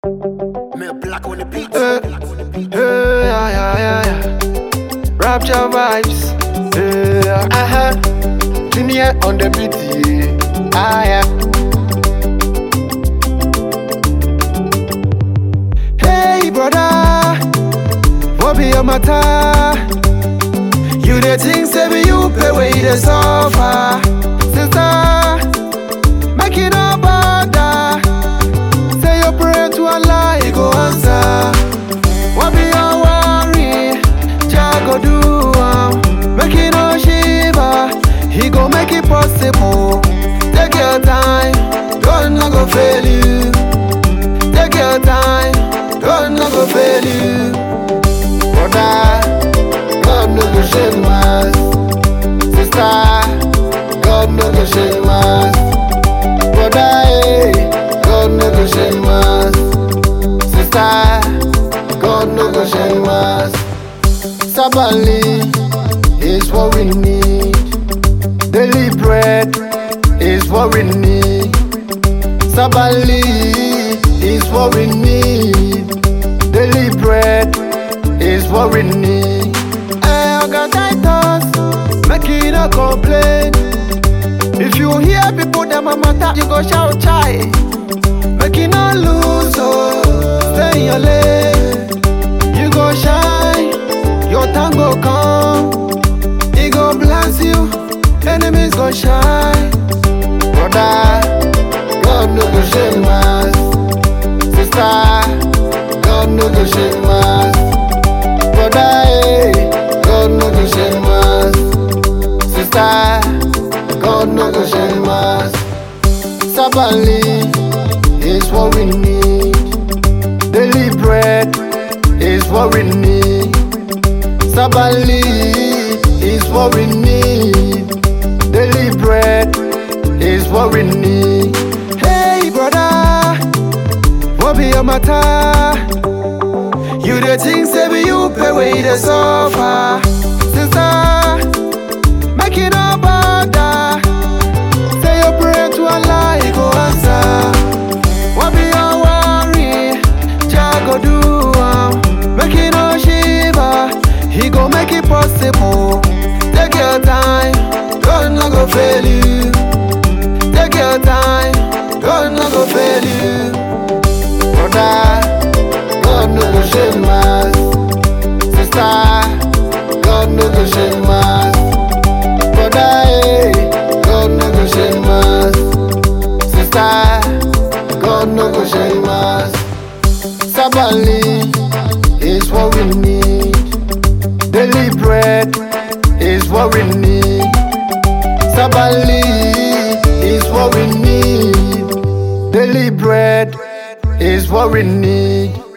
Me black on the beat. Hey, yeah, yeah, yeah, yeah. Rapture vibes. Hey, yeah. uh-huh. Junior on the beat, yeah. Ah, yeah. Hey, brother. What be your matter? You the things say be you pay way the suffer. Sister, make it no bother. Say your prayer to Allah, He go answer. What be your worry? Jah go do am. Make it no shiver. He go make it possible. Take your time, God no go fail you. Take your time, God no go fail you. Brother, God no go shame us. Sister, God no go shame us. Brother, eh, God no go shame us. Sister, God no go shame us. Sabali is what we need. Daily bread is what we need. Sabali is what we need. Daily bread is what we need. Hey, Oga Titus, make you no complain. If you hear people them a matter, you go shout chai. Make you no lose, oh, stay in your lane. You go shine, your time go come. He go bless you, enemies go shine. Brother, God no go shame us. Sister, God no go shame us. Brother, eh, God no go shame us. Sister, God no go shame us. Sabali is what we need. Daily bread is what we need. Sabali is what we need. Daily bread is what we need. Hey, brother, what be your matter? You the things say be you pay way the suffer. Sister, make it no bother. Say your prayer to Allah, He go answer. What be your worry? Jah go do am. Make it no shiver. He go make it possible. Take your time, God no go fail you. Take your time, God no go fail you. Brother, God no go shame us. Sister, God no go shame us. Brother, eh, God no go shame us. Sister, God no go shame us. Sabali is what we need. Daily bread is what we need. Sabali is what we need. Daily bread is what we need.